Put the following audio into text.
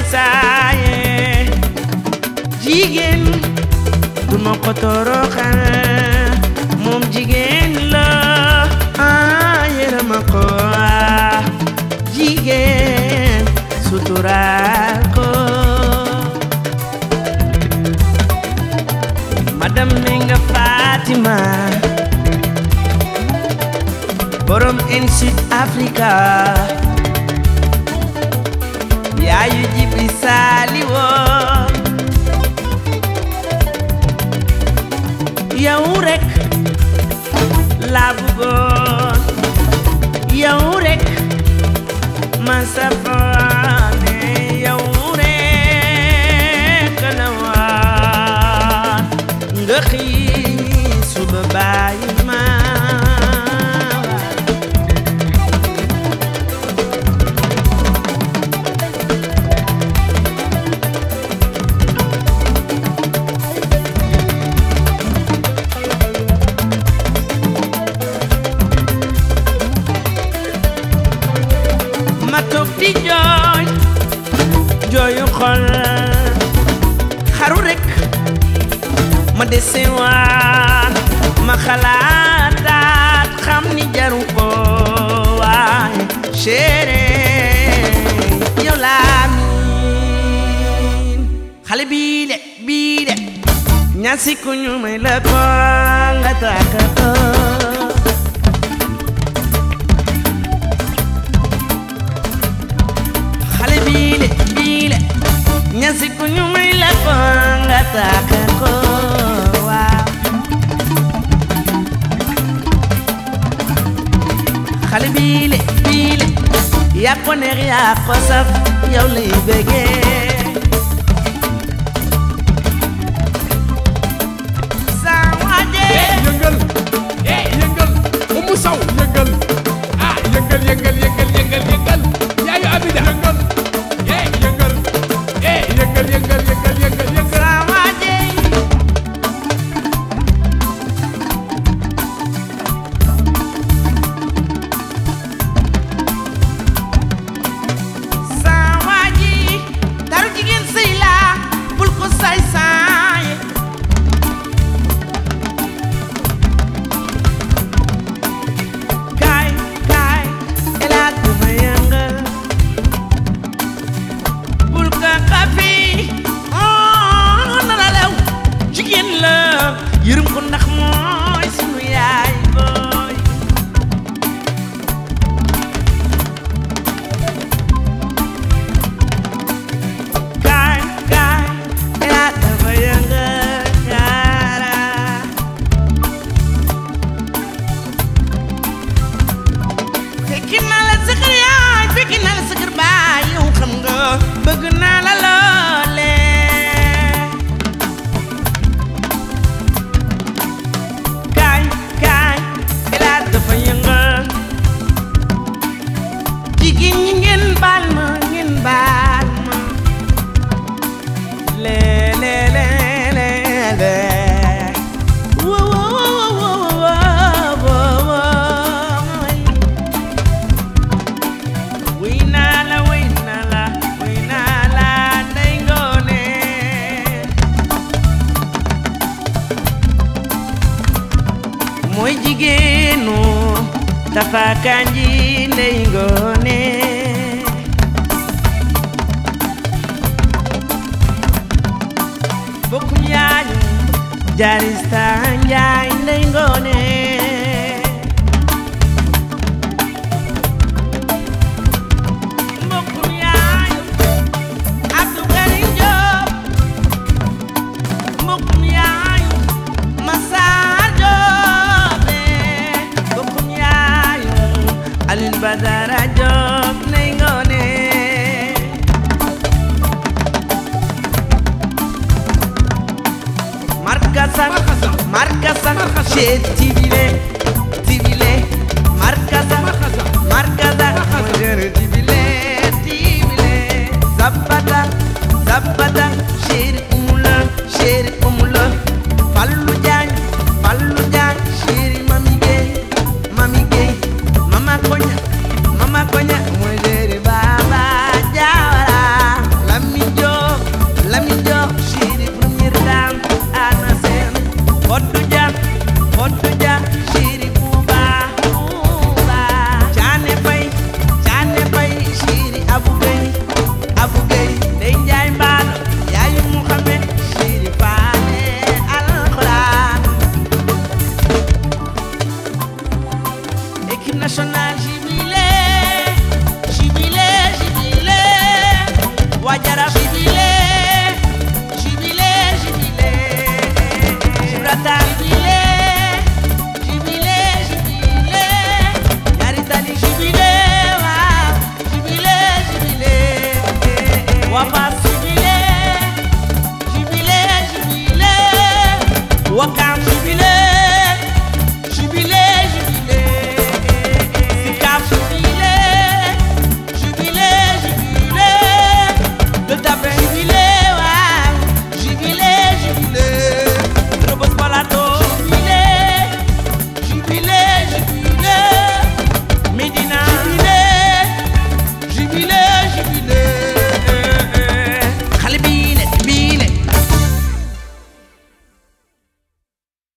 saaye jigéen du ma ko toroxal moom jigéen la ah yërëma ko ah jigéen suturaal ko madame Menga Fatima borom en Sud Africa yaayu jibi saali woo yow rek laa bëggoon yow rek ma safaane yow rek la waan nga xii suba bàyyi ma ma toog di jooy jooyu xol xaru rek ma dese waan ma xalaataat xam ni jaru ko waaye chéri yow laa miin xale bii de bii de ñaasi ku ñu may la ko nga tàggatoo xale biile biile ñasi ku ñu may la ko nga taaka ko waaw xale biile biile yaa ko neex yaa ko saf yow lay bëggee saa waaje yëngal eh yëngal umu saw yëngal ah yëngal yëngal yëngal yëngal yëngal yaayu abida yëngal eh yëngal eh yëngal yëngal yëngal yëngal yëngal saa waaje saa waaji taru jigéen sëy la bul ko saay saaye kaay kaay elaat bu ma yëngal bul ka xafi oh nana lew jigéen la yërëm ko ndax mooy sunu yaay booy kaay kaay elaat dafa yëngal yaara fekki naa la sa kër yaay fekki naa la sa kër baay yow xam nga bëgg naa la loole kaay kaay elaat dafa yëngal jigéen ñi ngeen baal ma ngeen baal ma le le le le le wo wo wo wo wo wo wuy naa la wuy naa la wuy naa la ndey ngoone mooy jigéenu Tafa Kanji ndey ngoone bokkum yaañu Jarista Njaay ndey ngoone mbokkum yaañu Abdou Karim Diop mbokkum yaañu Massar Diop mbokkum yaañu Alioune Badara Diop ndey ngoone markasan Markasan. markasan Markasan. chez tibile tibile markasan Markasan. markasan Markasan. modere tibile tibile zapata zapata chéri umula chéri umula fallu jaañ fallu jaañ chéri mami gay mami gay mama koña mama koña modere baba jawara lammi équipe nationale jubilé jubilé jubilé waa Jaraaf jubilé jubilé jubilé Gibraltar jubilé jubilé jubilé ñaari tali jubilé waaw jubilé jubilé waa Fass jubilé jubilé jubilé Wakam